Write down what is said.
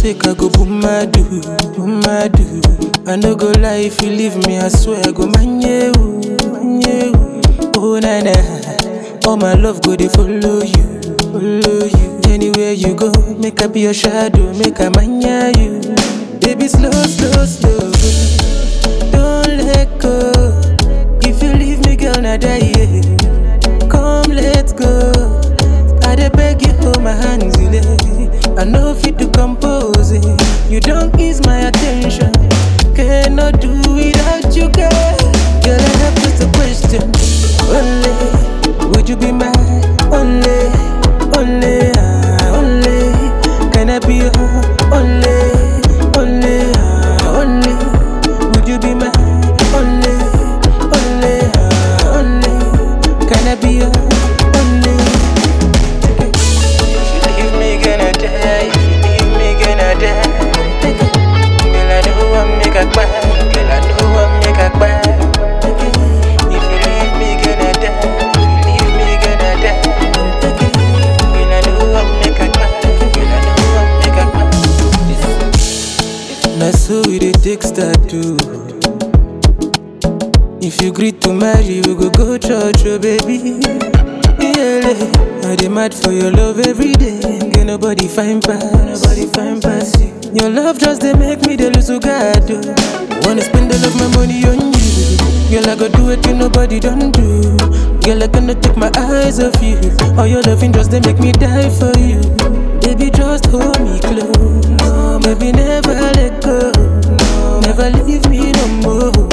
sake, I go boom my do, boom my do. I no go lie if you leave me, I swear I go man you, man you. Oh na na, all my love go they follow you, follow you. Anywhere you go, make I be your shadow, make I man you. Baby slow, slow, slow, don't let go. If you leave me, girl, na die. yeah. Come, let's go. I dey beg you, hold my hands, you lay. I know fit to compose it. You don't ease my attention. Cannot do without you, girl. Girl, I have just a question. Only, would you be my only, only, ah, only? Can I be your only, only, ah, only? Would you be my only, only, ah, only? Can I be your only? Leave me gonna die, leave me gonna die. Girl, I know I'm make a cry, girl, I know I'm make a cry. If you leave me gonna die, if you leave me gonna die. Girl, I know I'm make a cry, girl, I know I'm make a cry. Na so we dey take start too. If you agree to marry, we go go church, oh baby. Yeah, I dey mad for your love every day. Get nobody find pass, nobody find pass you. Your love just dey make me dey lose God. oh. Wanna spend all of my money on you, girl. I go do it till nobody don't do. Girl, I cannot take my eyes off you. All your loving just dey make me die for you. Baby, just hold me close. Baby, never let go. Never leave me no more.